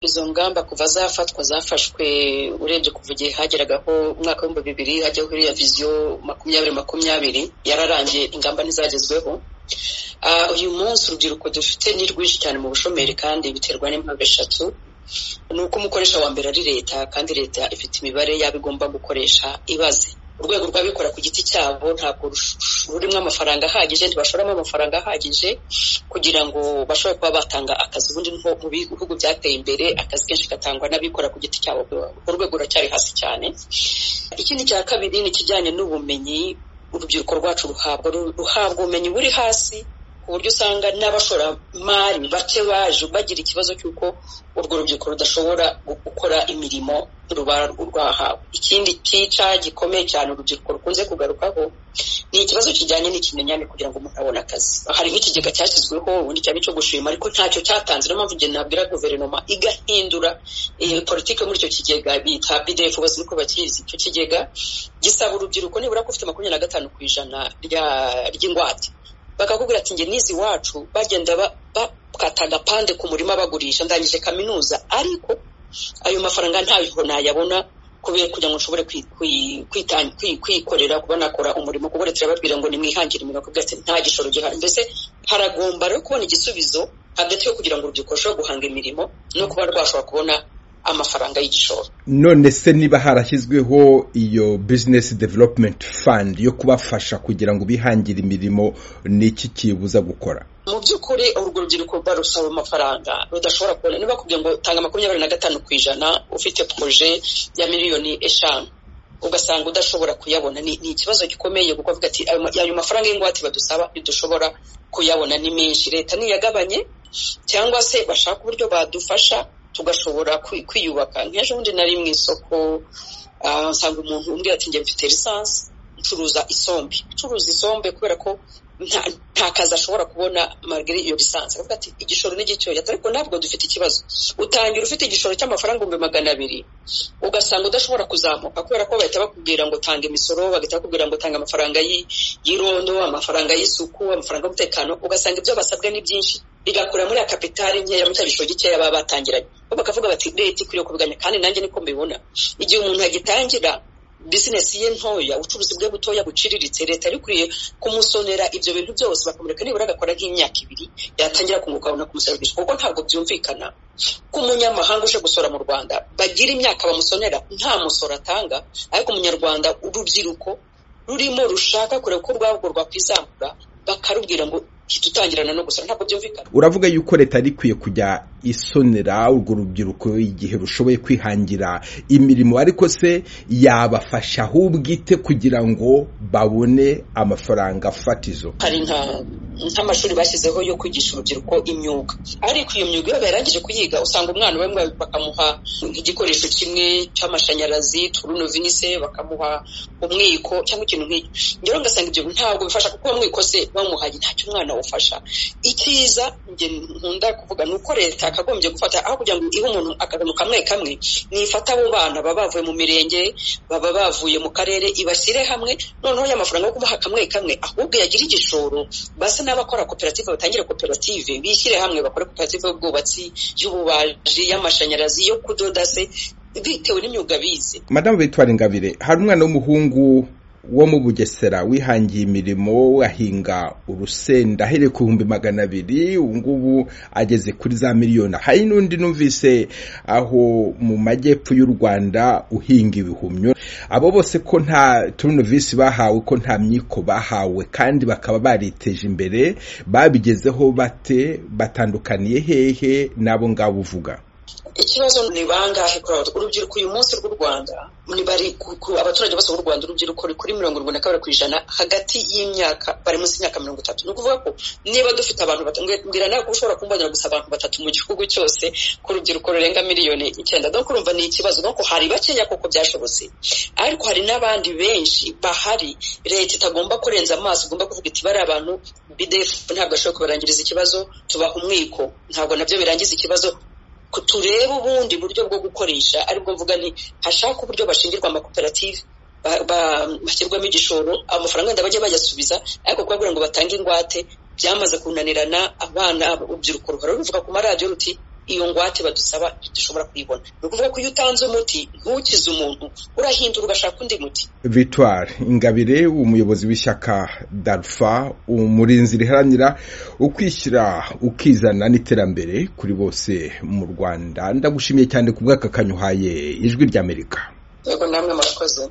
izo ngamba kuva zafatwa zafashwe urebye kuva igihe hageragaho umwaka w'ibihumbi bibiri hajyaho iriya viziyo makumyabiri makumyabiri yararangiye ingamba ntizagezweho uyu munsi urubyiruko dufite ni rwinshi cyane mu bushomeri kandi biterwa n'impamvu eshatu ni uko umukoresha wa mbere ari leta kandi leta ifite imibare yaba igomba gukoresha ibaze urwego rw'abikora ku giti cyabo ntabwo rurimo amafaranga ahagije ntibashoramo amafaranga ahagije kugira ngo bashobore kuba batanga akazi ubundi nko mu bihugu byateye imbere akazi kenshi gatangwa n'abikora ku giti cyabo urwego ruracyari hasi cyane ikindi cya kabiri ni ikijyanye n'ubumenyi urubyiruko rwacu ruhabwa ruhabwa ubumenyi buri hasi ku buryo usanga n'abashoramari bake baje bagira ikibazo cy'uko urwo rubyiruko rudashobora gukora imirimo ruba rwahawe ikindi tica gikomeye cyane urubyiruko rukunze kugarukaho ni ikibazo kijyanye n'ikimenyane kugira ngo umuntu abone akazi hari nk'ikigega cyashyizweho ubundi cyane cyo gushima ariko ntacyo cyatanze niyo mpamvu igihe nabwira guverinoma igahindura politiki muri icyo kigega bita bidefu bose niko bakizi icyo kigega gisaba urubyiruko nibura ko ufite makumyabiri na gatanu ku ijana ry'ingwate bakakubwira ati nge nizi iwacu bagenda bakata agapande ku murima bagurisha ndangije kaminuza ariko ayo mafaranga ntayo nayabona kubera kugira ngo nshobore kwikorera kuba nakora umurimo kubera turababwira ngo nimwihangire imirimo kubwira ati nta gishoro gihari mbese haragomba rero kubona igisubizo hagati yo kugira ngo urubyiruko rushobore guhanga imirimo no kuba rwashobora kubona amafaranga y'igishoro none se niba harashyizweho iyo bizinesi developumenti fandi yo kubafasha kugira ngo bihangire imirimo ni iki kibuza gukora mu by'ukuri urwo rubyiruko barusaba amafaranga rudashobora kubona niba bakubwiye ngo tanga makumyabiri na gatanu ku ijana ufite poroje ya miliyoni eshanu ugasanga udashobora kuyabona ni ikibazo gikomeye kuko avuga ati ayo mafaranga y'ingwate badusaba ntidushobora kuyabona ni menshi leta niyagabanye cyangwa se bashaka uburyo badufasha tugashobora kwiyubaka nk'ejo bundi nari mu isoko nsanga umuntu umbwira ati njye mfite lisansi ncuruza isombe ncuruza isombe kubera ko nta kazi ashobora kubona margari iyo lisansi aravuga ati igishoro ni gitoya ariko ntabwo dufite ikibazo utangira ufite igishoro cy'amafaranga ibihumbi magana abiri ugasanga udashobora kuzamuka kubera ko bahita bakubwira ngo tanga imisoro bagahita bakubwira ngo tanga amafaranga y'irondo amafaranga y'isuku amafaranga y'umutekano ugasanga ibyo basabwa ni byinshi bigakura muri ya kapitali nkeya muri cya gishoro gikeya baba batangiranye bo bakavuga bati leta ikwiriye kubiganya kandi nanjye niko mbibona igihe umuntu agitangira bizinesi ye ntoya ubucuruzi bwe butoya buciriritse leta yari ikwiye kumusonera ibyo bintu byose bakamureka nibura agakora nk'imyaka ibiri yatangira kunguka abona kumusarurira kuko ntabwo byumvikana ko umunyamahanga uje gusora mu rwanda bagira imyaka bamusonera nta musoro atanga ariko umunyarwanda urubyiruko rurimo rushaka kureba uko urwabwo rwakwizamura bakarubwira ngo tutangirana no gusora ntabwo byumvikana uravuga yuko leta yari ikwiye kujya isonera urwo rubyiruko igihe rushoboye kwihangira imirimo ariko se yabafasha ahubwo ite kugira ngo babone amafaranga fatizo hari nk'amashuri bashyizeho yo kwigisha urubyiruko imyuga ariko iyo myuga iyo barangije kuyiga usanga umwana bamwe bakamuha nk'igikoresho kimwe cy'amashanyarazi turunovinise bakamuha umwiko cyangwa ikintu nk'icyo njyewe ngasanga ibyo ntabwo bifasha kuko uwo se bamuhaye ntacyo umwana ufasha icyiza njye nkunda kuvuga ni uko leta yakagombye gufata aho kugira ngo ihe umuntu akantu kamwe kamwe nifata abo bana baba bavuye mu mirenge baba bavuye mu karere ibashyire hamwe noneho y'amafaranga yo kubaha kamwe kamwe ahubwo yagira igishoro basa n'abakora koperative batangire koperative bishyire hamwe bakore koperative y'ubwubatsi y'ububaji y'amashanyarazi yo kudoda se bitewe n'imyuga bize madamu bitwara ingabire hari umwana w'umuhungu wo mu bugesera wihangiye imirimo ahinga urusenda ahereye ku bihumbi magana abiri ubu ngubu ageze kuri za miliyoni hari n'undi numvise aho mu majyepfo y'u rwanda uhinga ibihumyo abo bose ko nta turunovisi bahawe ko nta myiko bahawe kandi bakaba bariteje imbere babigezeho bate batandukaniye hehe n'abo ngabo uvuga ikibazo ni bangahe urubyiruko uyu munsi rw'u rwanda abaturage bose b'u rwanda urubyiruko ruri kuri mirongo irindwi na kabiri ku ijana hagati y'imyaka bari munsi y'imyaka mirongo itatu ni ukuvuga ko niba dufite abantu mbwira nawe ko ushobora kumbonera gusa abantu batatu mu gihugu cyose ku rubyiruko rurenga miliyoni icyenda dore urumva ni ikibazo nuko hari bakeya kuko byashobotse ariko hari n'abandi benshi bahari leta itagomba kurenza amaso igomba kuvuga iti bariya abantu bidefu ntabwo ashobora kubarangiriza ikibazo tubaha umwiko ntabwo nabyo birangiza ikibazo turebe ubundi buryo bwo gukoresha aribwo mvuga nti hashaka uburyo bashingirwa amakoperative bashyirwamo igishoro amafaranga wenda bajya bayasubiza ariko kubabwira ngo batange ingwate byamaze kunanirana abana urubyiruko ruhora ruvuga ku maradiyo ruti iyo ngwate badusaba dushobora kuyibona ni ukuvuga ko iyo utanze umuti ntukize umuntu urahindura ugashaka undi muti victoire ingabire umuyobozi w'ishyaka darufa umurinzi riharanira ukwishyira ukizana n'iterambere kuri bose mu rwanda ndagushimiye cyane ku bw'aka kanyuhaye ijwi ry'amerika yego namwe murakoze